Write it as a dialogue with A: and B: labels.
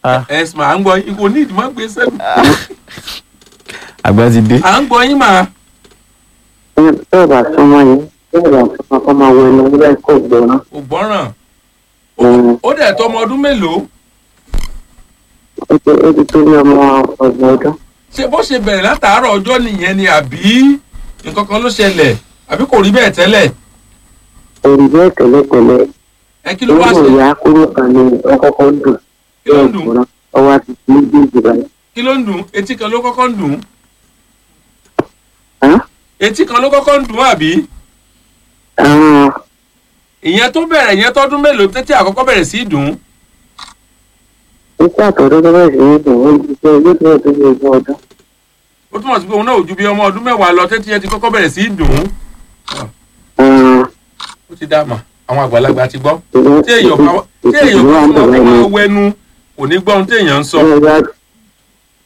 A: Ah,
B: ẹ̀sìn à ń gbọ́ yín kò ní ìdìmọ́ gbé sẹ́nu
A: àgbà ti dé.
B: à ń gbọ́ yín mà
C: bẹ́ẹ̀ bá súnmọ́ yín bẹ́ẹ̀ bá súnmọ́ kọ́ máa wọ ẹnu nígbà kó gbọ́ná.
B: kò gbọ́ràn
C: Mm.
B: ó dẹ̀ tó ọmọ ọdún mélòó
C: ó ti ó ti tó ní ọmọ ọgbọ̀n ọdún.
B: ṣé bó ṣe bẹ̀rẹ̀ látàárọ̀ ọjọ́ nìyẹn ni àbí nǹkan kan ló ṣẹlẹ̀ àbí kò rí bẹ́ẹ̀ tẹ́lẹ̀
C: òrì bẹ́ẹ̀ tẹ́lẹ̀tẹ́lẹ̀
B: ẹ kí ló wá
C: nínú
B: ṣe
C: ìyá kúrò kan ní ọkọ̀ọ̀kọ̀ ń dùn
B: kí ló ń dùn
C: gbọ́ná ọwọ́ àti méjèèjì báyìí.
B: kí ló ń dùn etí kan ló kọ́kọ́ ń dùn
C: Hàn?
B: etí kan ló kọ́kọ́ ń dùn àbí
C: àwọn
B: ìyẹn tó bẹ̀rẹ̀ ìyẹn tọ́dún mélòó tẹ́tí àkọ́kọ́ bẹ̀rẹ̀ sí í dùn
C: iṣẹ́ àtọ̀dọ́ tó bẹ̀rẹ̀ sí ní dùn ó ti ṣe ilé tó tó ní ogún ọdún.
B: ó túmọ̀ sí pé òun náà ò ju bí ọmọ ọdún mẹ́wàá lọ tẹ́tí yẹn ti kọ́kọ́ bẹ̀rẹ̀ sí í dùn
C: Àwọn
B: ó ti dá mà àwọn àgbàlagbà ti gbọ́
C: ìwé
B: tí èèyàn bá tí èèyàn bá fún wọn kó máa wẹnu kò ní gbọ́ ohun tí èèyàn ń sọ
C: ìwé